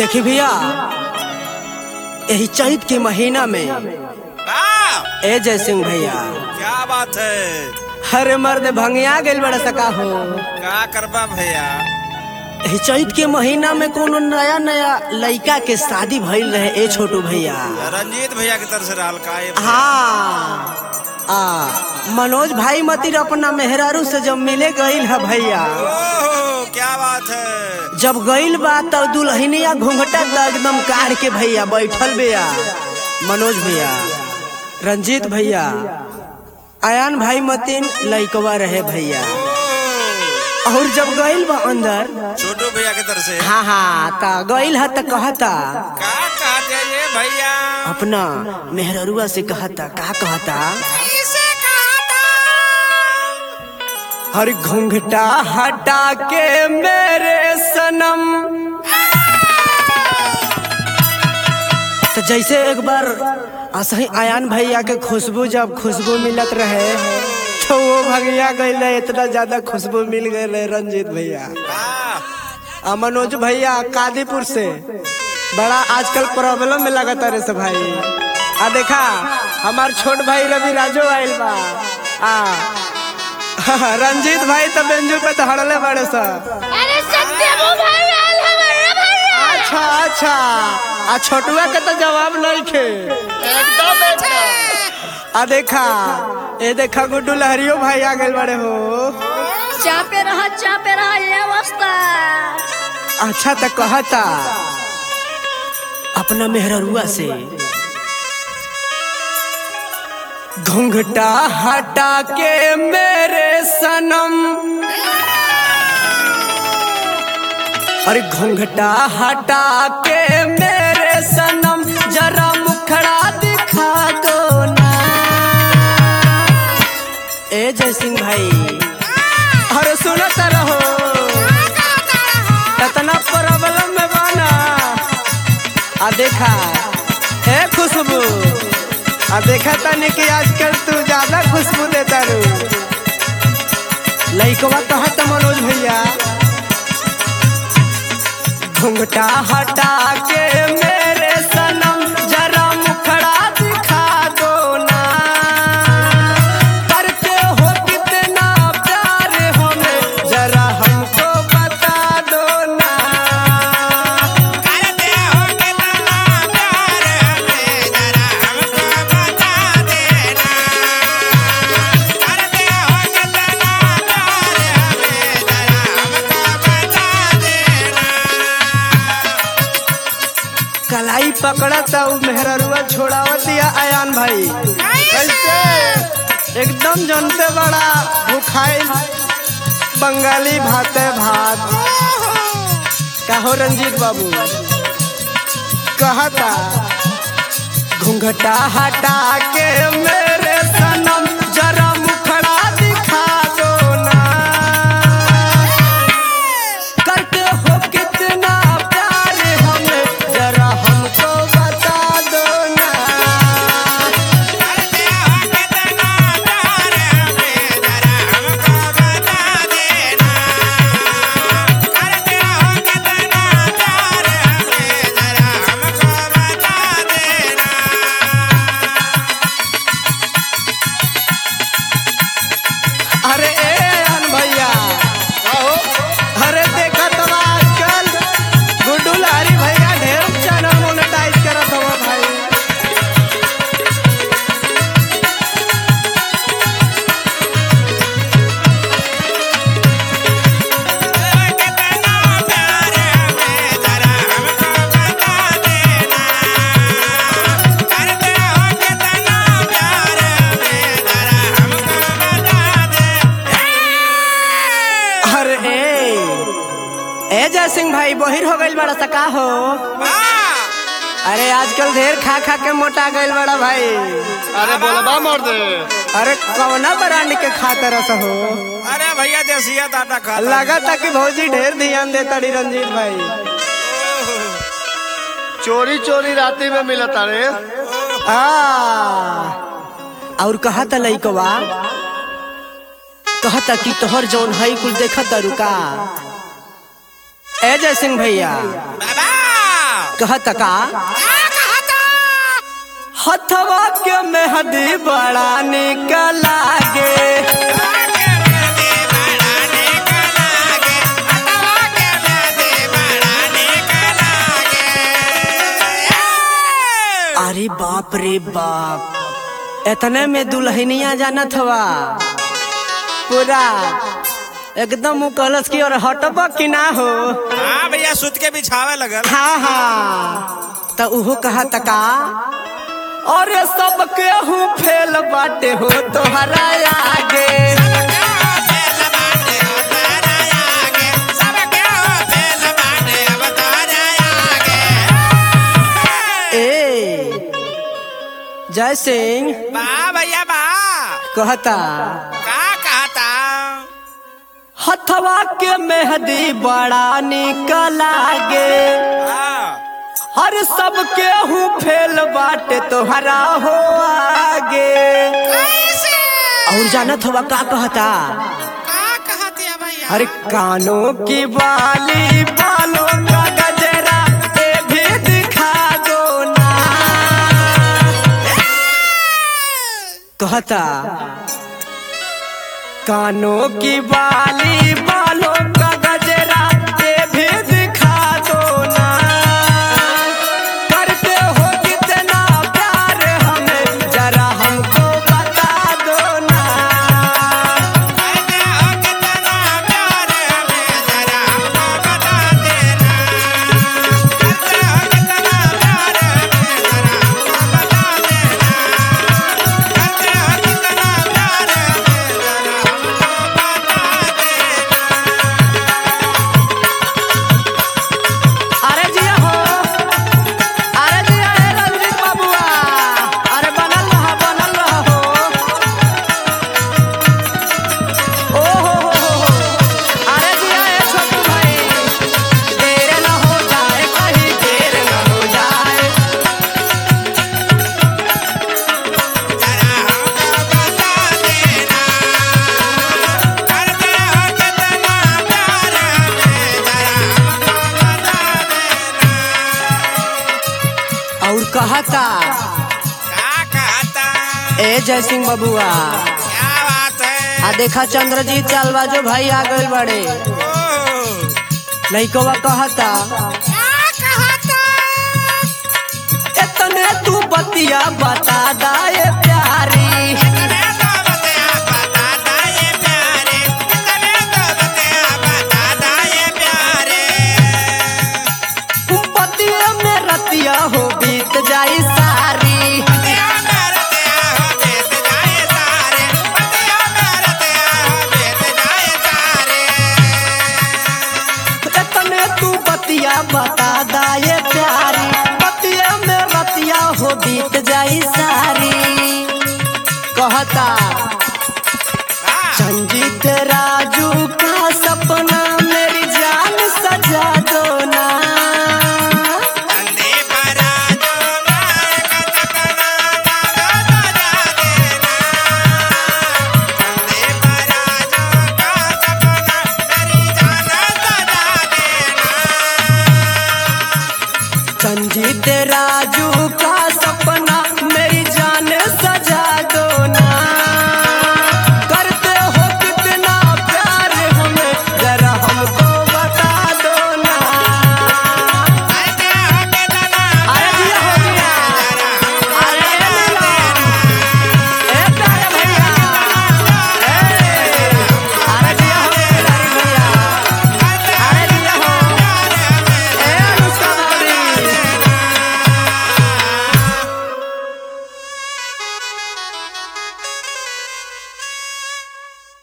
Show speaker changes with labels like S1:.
S1: देखी भैया यही चैत के महीना में
S2: वाह
S1: ए जय सिंह भैया
S2: क्या बात है
S1: हरे मर्द भंगिया गेल बड़ा सका हो
S2: का करबा भैया
S1: यही चैत के महीना में कोनो नया नया लड़का के शादी भइल रहे ए छोटू भैया
S2: रंजीत भैया की तरफ से रहल का ये भैया?
S1: हाँ आ मनोज भाई मतिर अपना मेहरारू से जब मिले गईल है भैया
S2: ओहो क्या बात है
S1: जब गईल बा तब दुल्हनिया घूंघटा त एकदम काढ़ के भैया बैठल भैया मनोज भैया रंजीत भैया आयान भाई मतीन लइकवा रहे भैया
S2: ओह,
S1: और जब गईल बा अंदर
S2: छोटू भैया की तरफ से
S1: हाँ हाँ ता गईल है त कहता
S2: का कहते हैं ये भैया
S1: अपना मेहररुआ से कहता का कहता
S2: किसे कहता
S1: हर घूंघटा हटा के मेरे सनम तो जैसे एक बार असही आयान भैया के खुशबू जब खुशबू मिलत रहे तो वो भगिया गई इतना ज्यादा खुशबू मिल गए रहे रंजीत भैया
S2: वाह
S1: आ मनोज भैया कादीपुर से बड़ा आजकल प्रॉब्लम में लगता रे सब भाई आ देखा हमार छोट भाई रवि राजो आइल बा आ रंजीत भाई तो बेंजू पे धड़ले बड़े सा
S3: अरे सत्यमु भाई आल हमारे भैया
S1: अच्छा अच्छा आ छोटुआ के तो जवाब नहीं खे आ देखा ए देखा गुड्डू लहरियो भाई आ गए बड़े हो
S3: चापे रहा चापे रहा ये अवस्था
S1: अच्छा तो कहता अपना मेहररुआ से घूंघटा हटा के मेरे सनम अरे घूंघटा हटा के मेरे सनम जरा मुखड़ा दिखा दो ना ए जय सिंह भाई अरे सुनत रहो इतना प्रॉब्लम में बाना आ देखा ए खुशबू आ देखा तनी कि आजकल तू ज्यादा खुशबू देता रू लइकवा कहत मनोज भैया घुंघटा हटा के मेरे सनम जरा मुखड़ा दिखा दो ना करते हो कितना प्यार हमें जरा हमको बता दो ना
S2: करते हो कितना प्यार हमें जरा हमको बता देना करते हो कितना प्यार हमें जरा हमको बता देना
S1: कलाई पकड़ा था उ मेहररुआ छोड़ावत दिया आयान भाई कैसे एकदम जनते बड़ा भूखाई बंगाली भाते भात कहो रंजीत बाबू कहता घूंघटा हटा के मेरे सनम जरा मुखड़ा दिखा दो ना करते हो कितना प्यार हमें जरा हमको बता दो ना
S2: करते हो कितना प्यार हमें जरा हमको बता देना करते हो कितना प्यार हमें जरा हमको बता देना
S1: अरे ए अन भैया अरे देखा तो आजकल गुड्डू लहरी भैया ढेर चैनल मोनेटाइज करत हवा भाई
S2: कितना प्यार हमें जरा हमको बता देना करते हो कितना प्यार हमें जरा हमको बता दे
S1: अरे ए ए जय सिंह भाई बहिर हो गइल बड़ा सका हो
S2: वाह
S1: अरे आजकल ढेर खा खा के मोटा गइल बड़ा भाई
S4: अरे बोलबा मोर दे
S1: अरे कौना ब्रांड के खाता रस हो
S2: अरे भैया देसिया टाटा खा
S1: लगा था कि भौजी ढेर ध्यान देता री रंजीत भाई
S4: चोरी चोरी राती में मिलत अरे
S1: आ और कहा था लइकवा कहता कि तोहर जौन हई कुल देखता रुका ए जय सिंह भैया
S2: बाबा
S1: कहत का
S2: क्या कहता
S1: हथवा के मेहदी बड़ा निक लागे
S2: आके मेहंदी बड़ा निक लागे हथवा के मेहंदी बड़ा निक लागे
S1: अरे बाप रे बाप इतने में दुल्हनिया जानत हवा पूरा एकदम उ कलश की और हटब कि ना हो
S2: हाँ भैया सुत के बिछावे लगल
S1: हाँ हाँ तो उहो कहा तका अरे सब केहू फेल बाटे हो तोहरा आगे
S2: फेल बाटे हो तारा आगे सब के हो फेल बाटे अब तारा आगे
S1: ए जय सिंह
S2: बा भैया बा
S1: कहता
S2: का कहता
S1: हथवा के मेहदी बड़ा निक लागे
S2: हाँ
S1: हर सब केहू फेल बाटे तोहरा हो आगे
S2: कैसे
S1: और जानत हवा का कहता
S2: का कहते हैं भैया
S1: अरे कानों की बाली बालों का गजरा ये भी दिखा दो ना कहता कानों की बाली बालों का गजरा ये भी दिखा दो ना करते हो कितना प्यार हमें जरा हमको बता दो ना
S2: कहते हो कितना प्यार हमें जरा हमको बता देना कहते हो कितना प्यार हमें जरा हमको बता देना कहते हो कितना प्यार हमें जरा हमको बता देना
S1: अरे जिया हो अरे जिया हे रंजीत बाबुआ अरे बनल रहा बनल रहा हो ओ हो हो हो हो अरे जिया हे छोटू भाई देर न हो जाए कहीं देर न हो जाए
S2: जरा हमको बता देना करते हो कितना प्यार हमें जरा हमको बता देना
S1: और कहता
S2: का कहता
S1: ए जय सिंह बबुआ
S2: क्या बात है
S1: आ देखा चंद्रजीत चालबाजो भाई आ गए बड़े
S2: ओ,
S1: लइकवा कहता
S2: क्या कहता
S1: इतने तू बतिया बता दाए प्यारी
S2: इतने तो बतिया बता दाए प्यारे इतने तो बतिया बता दाए प्यारे
S1: पतिया में रतिया हो बीत जाई सारी
S2: बतिया में रतिया हो बीत जाए सारे बतिया में रतिया हो बीत जाए सारे
S1: इतने तू बतिया बता दाए प्यारी पतिया में रतिया हो बीत जाई सारी